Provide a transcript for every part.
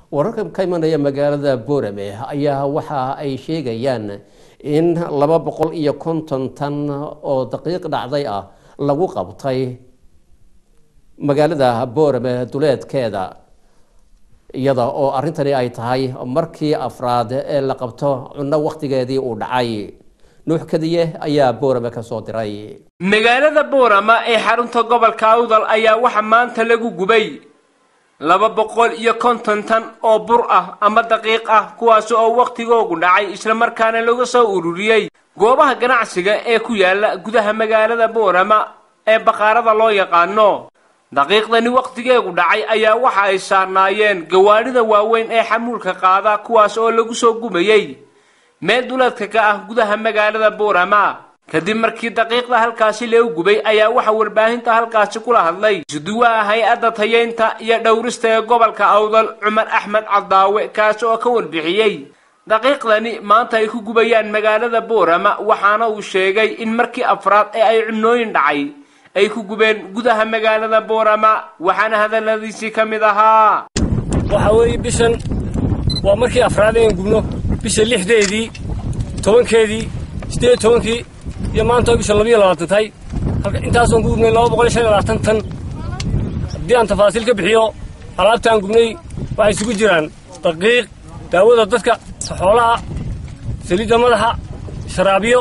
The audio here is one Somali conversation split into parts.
wararka ka imanaya magaalada boorame ayaa waxa ay sheegayaan in laba boqol iyo konton tan oo daqiiq dhacday ah lagu qabtay magaalada boorame duleedkeeda iyada oo arrintani ay tahay markii afraad ee la qabto cunno wakhtigeedii uu dhacay nuux kadiye ayaa boorame ka soo diray magaalada boorama ee xarunta gobolka awdal ayaa waxaa maanta lagu gubay laba boqol iyo konton tan oo bur ah ama daqiiq ah kuwaas oo wakhtigoogu dhacay islamarkaana laga soo ururiyey goobaha ganacsiga ee ku yaala gudaha magaalada boorama ee baqaarada loo yaqaano daqiiqdani wakhtigeegu dhacay ayaa waxa ay saarnaayeen gawaadhida waaweyn ee xamuulka qaada kuwaas oo lagu soo gubayey meel duleedka ka ah gudaha magaalada boorama kadib markii daqiiqda halkaasi lagu gubay ayaa waxa warbaahinta halkaasi kula hadlay suduwaha hay-adda tayeynta iyo dhowrista ee gobolka awdal cumar axmed cadaawe kaas oo ka warbixiyey daqiiqdani maanta ay ku gubayaan magaalada boorama waxaana uu sheegay in markii afraad ee ay cunooyin dhacay ay ku gubeen gudaha magaalada boorama waxaana hadaladiisii ka mid ahaa waxa weeye bishan waa markii afraad ayaan gubno bisha lixdeedii tobankeedii siddeed tobankii iyo maanta bisha labiyo labaatan tahay intaasaan ku gubnay laba boqol iyo shan iyo labaatan tan haddii aan tafaasiil ka bixiyo alaabtaan gubnay waxay isugu jiraan daqiiq daawada dadka xoolaha saliidda madaxa sharaabiyo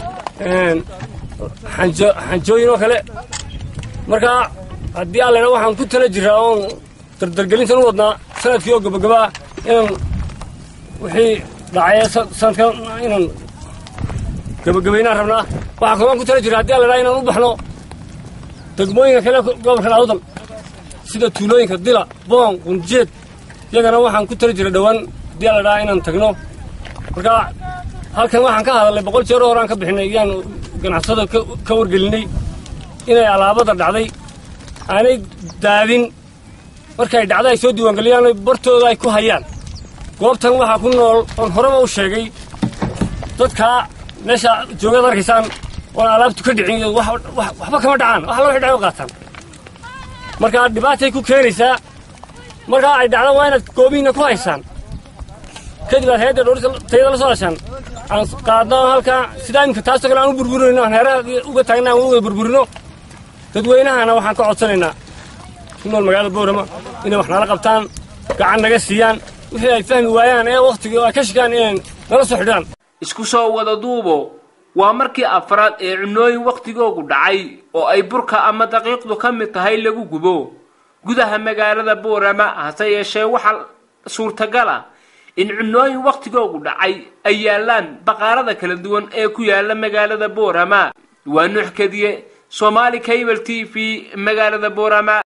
xanjooyin oo kale markaa haddii allena waxaan ku tala jiraa oon dardargelintan u wadnaa sanadkii oo gabagabaa inaan wixii dhacay sanadkan inaan gabagabaynaan rabnaa waxaa kaloon ku tala jira haddii allena inaan u baxno degmooyinka kale gobolkan awdal sida tuulooyinka dila boon qunjeed iyagana waxaan ku tala jira dhowaan haddii alledhaa inaan tagno markaa halkan waxaan ka hadalnay boqol jeer horaan ka bixinay iyaan ganacsada ka wargelinay inay alaabada dhacday aanay daadin markay dhacda ay soo diiwaangeliyaan bartooda ay ku hayaan goobtan waxaa ku nool oon horeba u sheegay dadkaa meesha joogaad arkaysaan oon alaabtu ka dhicin waxba kama dhacaan wax alla wixii dhacay u qaataan markaa dhibaatay ku keenaysaa markaa ay dhacdo waa inaad goobihiinna ku haysaan kadib aad hayadda dhowrta tayada la soo heshaan aan qaadno halkaa sidaa imika taasoo kale aan u burburinayno aan heeraha uga taagna aan uga burburino dadweynahana waxaan ka codsanaynaa ku nool magaalada boorama inay wax nala qabtaan gacan naga siiyaan wixii ay fahmi waayaan ee wakhtigii ay ka shigaan inay nala soo xidhaan isku soo wada duubo waa markii afraad ee cunooyin wakhtigoogu dhacay oo ay burka ama daqiiqdu ka mid tahay lagu gubo gudaha magaalada boorama hase yeeshee waxaa suurtagal ah in cunooyin wakhtigoogu dhacay ay yaalaan baqaarada kala duwan ee ku yaala magaalada boorama waa nuux kadiye soomaali cable t v magaalada boorama